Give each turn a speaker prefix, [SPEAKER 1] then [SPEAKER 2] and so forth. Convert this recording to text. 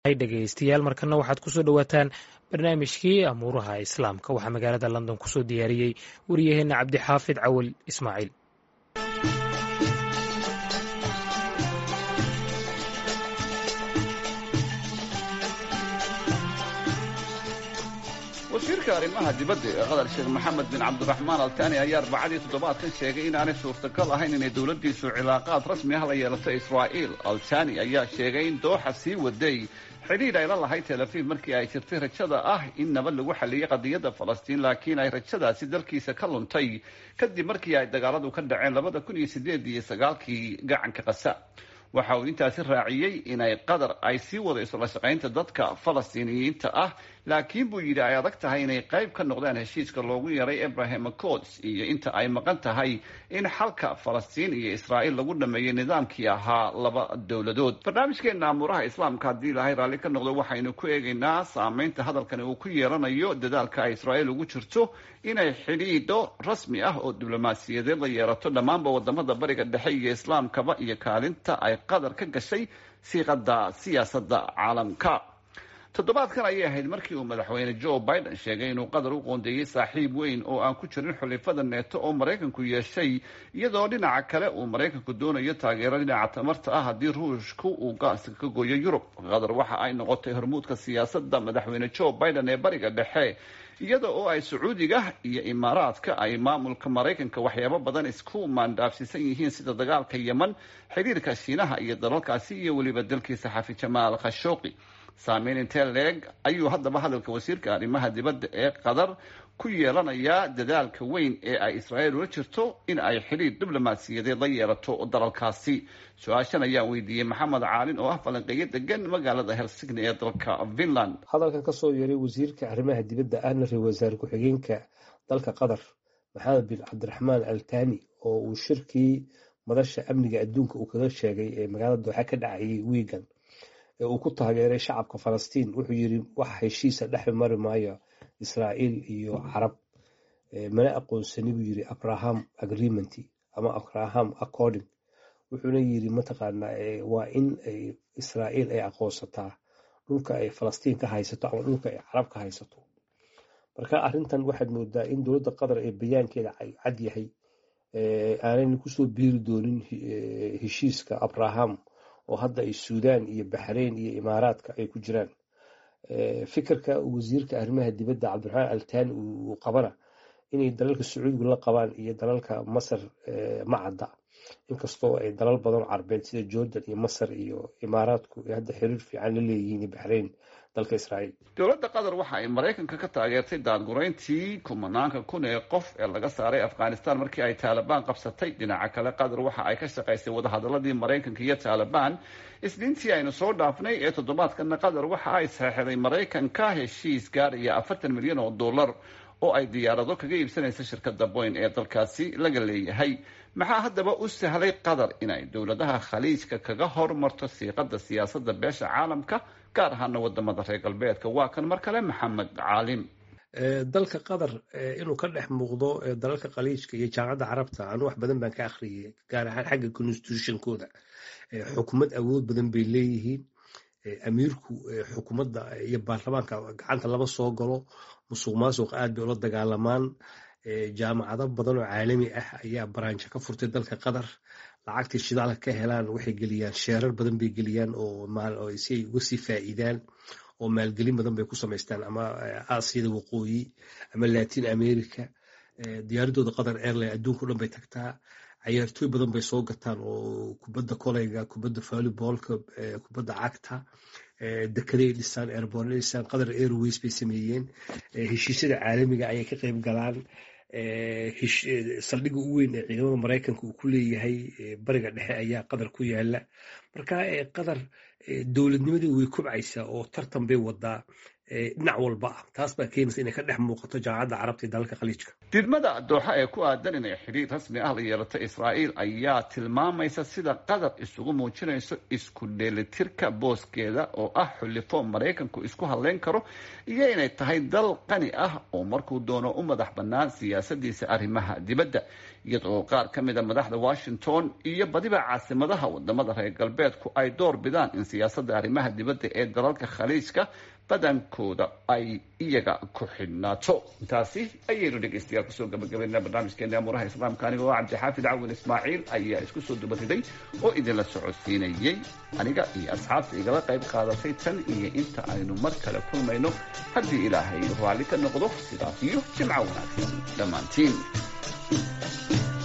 [SPEAKER 1] dhegaystayaal markana waxaad kusoo dhowaataan barnaamijkii amuuraha islaamka waxaa magaalada london kusoo diyaariyey wariyaheenna cabdixaafid cawal ismaaciil
[SPEAKER 2] wasiirka arrimaha dibadda ee qatar sheekh maxamed bin cabdiraxmaan altani ayaa arbacadii toddobaadkan sheegay inaanay suurtagal ahayn inay dowladdiisu cilaaqaad rasmi ah la yeelato israa'iil altani ayaa sheegay in dooxa sii waday xidhiidh ay la lahayd tel aviv markii ay jirtay rajada ah in nabad lagu xalliyay qadiyadda falastiin laakiin ay rajadaasi dalkiisa ka luntay kadib markii ay dagaaladu ka dhaceen labada kun iyo sideed iyo sagaalkii gacanka qasa waxa uu intaasi raaciyey inay qatar ay sii wadayso la shaqaynta dadka falastiiniyiinta ah laakiin buu yidhi ay adag tahay inay qayb ka noqdaan heshiiska loogu yaray abraham accords iyo inta ay maqan tahay in xalka falastiin iyo israa'iil lagu dhameeyay nidaamkii ahaa laba dowladood barnaamijkeena amuuraha islaamka haddii ilaahay raalli ka noqdo waxaynu ku eegaynaa saameynta hadalkani uu ku yeelanayo dadaalka ay israa'iil ugu jirto inay xidhiidho rasmi ah oo diblomaasiyadeed la yeelato dhammaanba wadamada bariga dhexe iyo islaamkaba iyo kaalinta ay qatar ka gashay siiqada siyaasadda caalamka toddobaadkan ayay ahayd markii uu madaxweyne joe biden sheegay inuu qatar u qoondeeyey saaxiib weyn oo aan ku jirin xulifada neeto oo maraykanku yeeshay iyadoo dhinaca kale uu maraykanku doonayo taageero dhinaca tamarta ah haddii ruushku uu gaaska ka gooyo yurub qatar waxa ay noqotay hormuudka siyaasadda madaxweyne joe biden ee bariga dhexe iyada oo ay sacuudiga iyo imaaraadka ay maamulka maraykanka waxyaabo badan isku maandhaafsiisan yihiin sida dagaalka yeman xiriirka shiinaha iyo dalalkaasi iyo weliba dalkiisa xafi jamaal khashooqi saameyn intee leeg ayuu haddaba hadalka wasiirka arrimaha dibadda ee qatar ku yeelanayaa dadaalka weyn ee ay israa'iil ula jirto in ay xidhiir diblomaasiyadeed la yeelato dalalkaasi su-aashan ayaan weydiiyey maxamed caalin oo ah falanqeeyo degan magaalada helsigni ee dalka finland
[SPEAKER 3] hadalkan kasoo yeeray wasiirka arrimaha dibadda ahna ra wasaare ku-xigeenka dalka qatar maxamed bin cabdiraxmaan altani oo uu shirkii madasha amniga adduunka uu kaga sheegay ee magaalada dooxa ka dhacayay wiigan ee uu ku taageeray shacabka falastiin wuxuu yidhi wax heshiisa dhexi mari maayo israa'iil iyo carab mana aqoonsani buu yidhi abraham agreement ama abraham according wuxuuna yidhi mataqaanaa waa in israa'iil ay aqoonsataa dhulka ay falastiin ka haysato ama dhulka ay carab ka haysato marka arrintan waxaad moodaa in dowladda qatar ee bayaankeeda cad yahay aanayna kusoo biiri doonin heshiiska abraham oo hadda ay suudaan iyo baxrayn iyo imaaraadka ay ku jiraan fikirka wasiirka arrimaha dibadda cabdiraxmaan altani uu qabana inay dalalka sacuudigu la qabaan iyo dalalka masar ma cadda inkastoo ay dalal badan carbeed sida jordan iyo masar iyo imaaraadku hadda xiriir fiican la leeyihiin baxrayn dalka israa'iil
[SPEAKER 2] dowladda qatar waxa ay maraykanka ka taageertay daadgurayntii kumanaanka kun ee qof ee laga saaray afghanistan markii ay taalibaan qabsatay dhinaca kale qatar waxa ay ka shaqaysay wadahadaladii maraykanka iyo taalibaan isniintii aynu soo dhaafnay ee toddobaadkana qatar waxa ay saxeixday maraykanka heshiis gaaraya afartan milyan oo dollar oo ay diyaarado kaga iibsanaysa shirkadda boyn ee dalkaasi laga leeyahay maxaa haddaba u sahlay qatar inay dowladaha khaliijka kaga hormarto siiqada siyaasadda beesha caalamka gaar ahaana wadamada reer galbeedka waa kan mar kale maxamed caalim
[SPEAKER 3] dalka qatar inuu ka dhex muuqdo dalalka khaliijka iyo jaamacadda carabta anu wax badan baan ka akhriyay gaar ahaan xagga constitutionkooda xukumad awood badan bay leeyihiin amiirku xukuumadda iyo baarlamaanka gacanta lama soo galo musuq maasuq aad bay ula dagaalamaan jaamacado badan oo caalami ah ayaa baraanjo ka furtay dalka qatar lacagtii shidaalka ka helaan waxay geliyaan sheerar badan bay geliyaan oo si ay uga sii faa'iidaan oo maalgelin badan bay ku samaystaan ama aasiyada waqooyi ama latin america diyaaradooda qatar airline adduunka o dhan bay tagtaa cayaartooy badan bay soo gataan oo kubadda koleyga kubadda volleybolka kubadda cagta dekeday dhisaan airbornay dhisaan qatar airways bay sameeyeen heshiisyada caalamiga ayay ka qayb galaan saldhigga u weyn ee ciidamada maraykanka uu ku leeyahay bariga dhexe ayaa qatar ku yaala marka qatar dowladnimadii way kobcaysaa oo tartan bay wadaa
[SPEAKER 4] dhinac walba ah taas baa keenaysa inay ka dhex muuqato jaamacadda carabta iyo dalalka khaliijka
[SPEAKER 2] didmada dooxa ee ku aadan inay xidhiir rasmi ah la yeelato israa'iil ayaa tilmaamaysa sida qatar isugu muujinayso isku dheelitirka booskeeda oo ah xulifo maraykanku isku hadleyn karo iyo inay tahay dal qani ah oo markuu doono u madax bannaan siyaasadiisa arrimaha dibadda iyadoo qaar ka mida madaxda washington iyo badiba caasimadaha wadamada reer galbeedku ay door bidaan in siyaasadda arrimaha dibadda ee dalalka khaliijka badankooda ay iyaga ku xidhnaato intaasi ayaynu dhegeystayaal kusoo gabagabaynaa barnaamijkeena amuuraha islaamka aniga oo cabdixaafid cawin ismaaciil ayaa isku soo dubariday oo idinla socodsiinayey aniga iyo asxaabta igala qayb qaadatay tan iyo inta aynu mar kale kulmayno haddii ilaahay raalli ka noqdo sidaas iyo jimco wanaagsan dhammaantiin